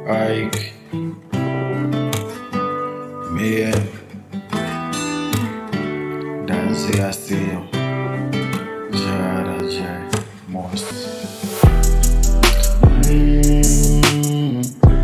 Ike, Mia, Dancy Asio, Jara Jai, Most. Mm,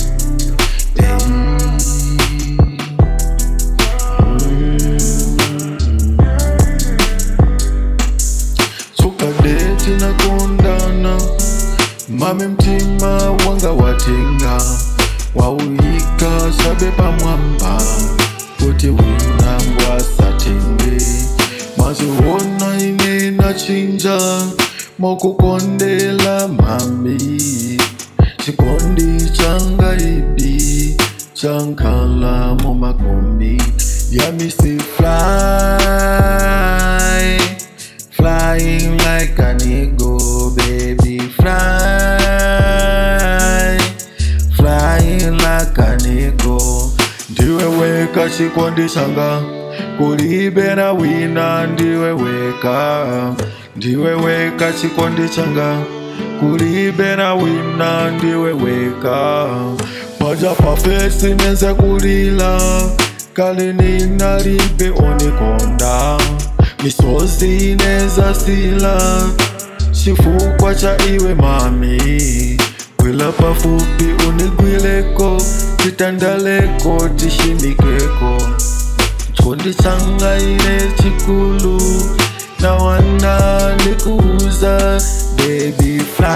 Sukadeti na kondana mame mtima wanga watenga wauika sabe pamwamba kuti winambwa satenge maziona ine nachinja mokukondela mami chikondi changa ibi chankala mumakombi yamisi fly flying like an eagle baby fly flying like an eagle ndiwe weka chikondi changa kulibe na wina ndiwe weka ndiwe weka chikondi changa kulibe na wina ndiwe weka paja pafesi nenze kulila kale ninalibe onikonda misozi neza sila chifukwa cha iwe mami gwila pafupi unigwileko titandaleko tishimikeko chikondi changa ine chikulu na wana ndikuuza baby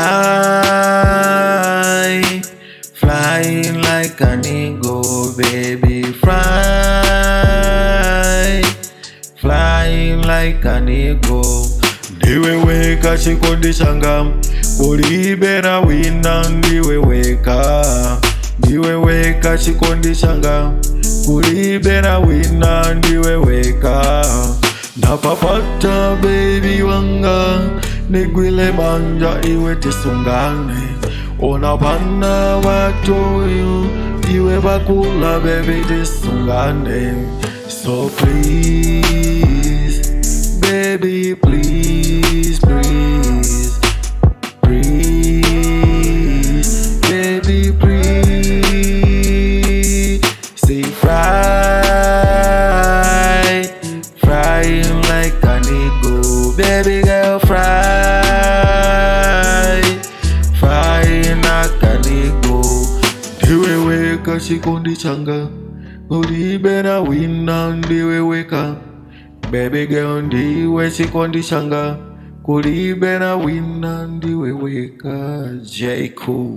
fly flying like an eagle baby fly flying like an eagle ndiwe weka chikondi changa kulibe na wina ndiwe weka ndiwe weka chikondi changa kulibe na wina ndiwe weka napapata bebi wanga nigwile banja iwe tisungane ona bana watoyo iwe bakula bebi tisungane so please baby please please please baby please say fly flying like an eagle baby girl fly flying like an eagle ndiwe weka chikondi changa ulibe na wina ndiwe weka baby girl ndiwe chikondi changa kulibe na wina ndiwe weka J Cool